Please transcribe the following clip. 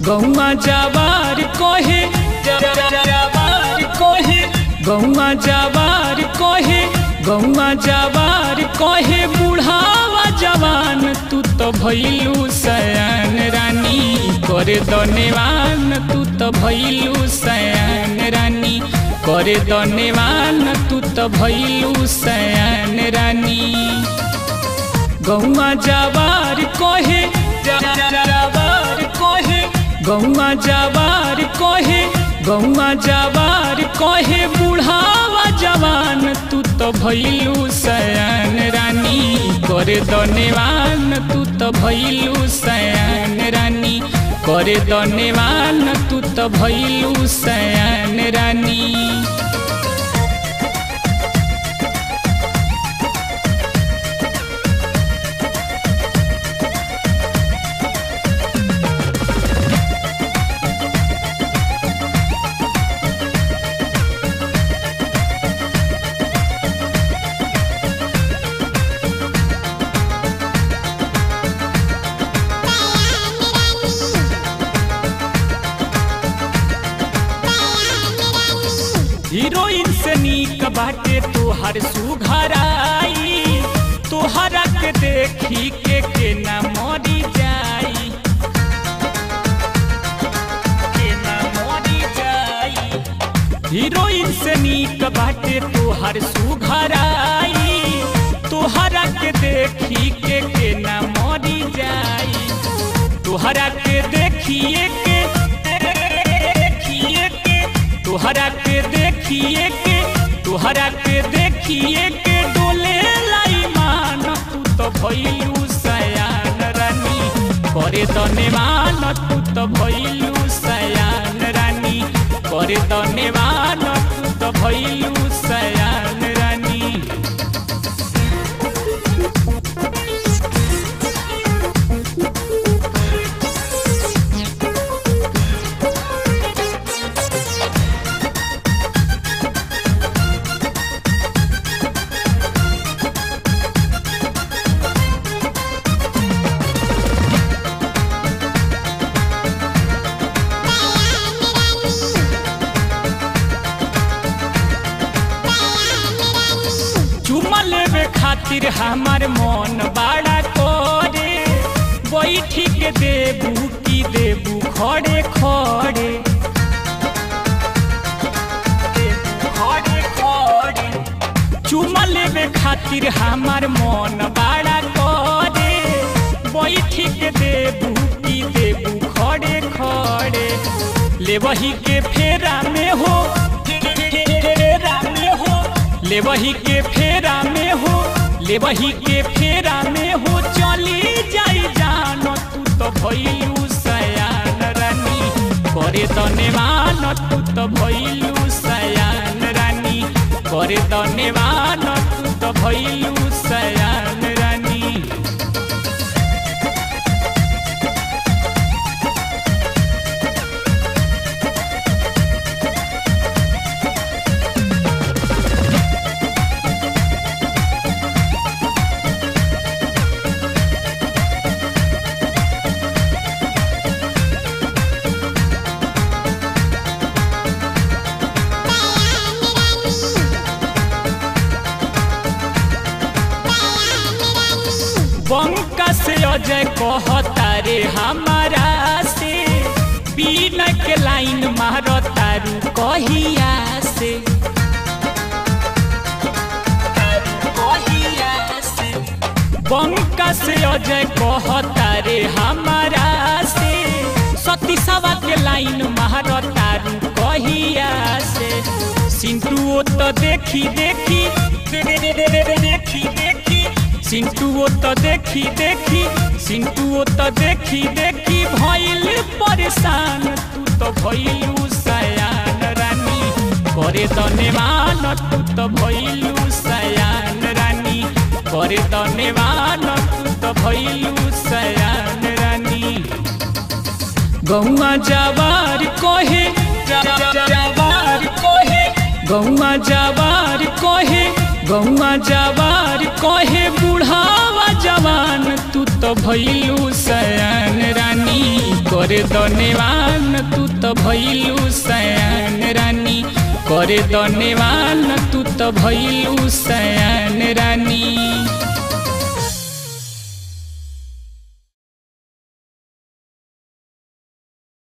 गौमा जवार कहे जवार कहे गौमा जवार कहे गौमा जवार कहे बुढ़ावा जवान तू तो भैलू सयान रानी करे दनेवान तू तो भैलू सयान रानी करे दनेवान तू तो भैलू सयान रानी गौमा जवार कहे जवार कहे गौमा जवार कहे गौमा जवार कहे बुढ़ावा जवान तू तो भैलू सयान रानी करे दनेवान तू तो भैलू सयान रानी करे दनेवान तू तो भैलू सयान रानी हीरोइन से नीक बाटे तोहर सुघराई तोहरा के देखी के के ना मरी जाई के ना मरी जाई हीरोइन से नीक बाटे तोहर सुघराई तोहरा के देखी के के ना मरी जाई तोहरा के देखिए के देखिए के तोहरा के देखिए के तोहरा के देखिए के डोले लाई मान तू तो भैलू सयान रानी करे दनेवान तू तो भैलू सयान रानी करे दनेवान तू तो भैलू सयान रानी चुमा लेवे खातिर हमार मन बड़ा करे बैठी के देबू की देबू खड़े खड़े खड़े खड़े चुमा लेवे खातिर हमार मन बड़ा करे बैठी के देबू की देबू खड़े खड़े ले वही के फेरा में हो फेरा में हो ले वही के फेरा में हो ले वही के फेरा में हो चली जाई जानो तू तो भैलू सयान रानी करे दनेवान तू तो भैलू सयान रानी करे दनेवान तू तो भैलू सयान रानी बंका से अजय कहता रे हमारा से बीन के लाइन मारता रू कहिया से बंका से अजय कहता रे हमारा से सती सवा के लाइन मारता रू कहिया से सिंटू तो देखी देखी देखी देखी सिंटू तो देखी देखी सिंटू तो देखी देखी भइल परेशान तू तो भइलू सयान रानी करे दनेवान तू तो भइलू सयान रानी करे दनेवान तू तो भइलू सयान रानी गौमा जवार कहे जवार कहे गौमा जवार कहे गौमा जवार कहे बुढ़ावा जवान तू तो भैलू सयान रानी करे दनेवान तू त भइलू सयान रानी करे दनेवान तू त भइलू सयान रानी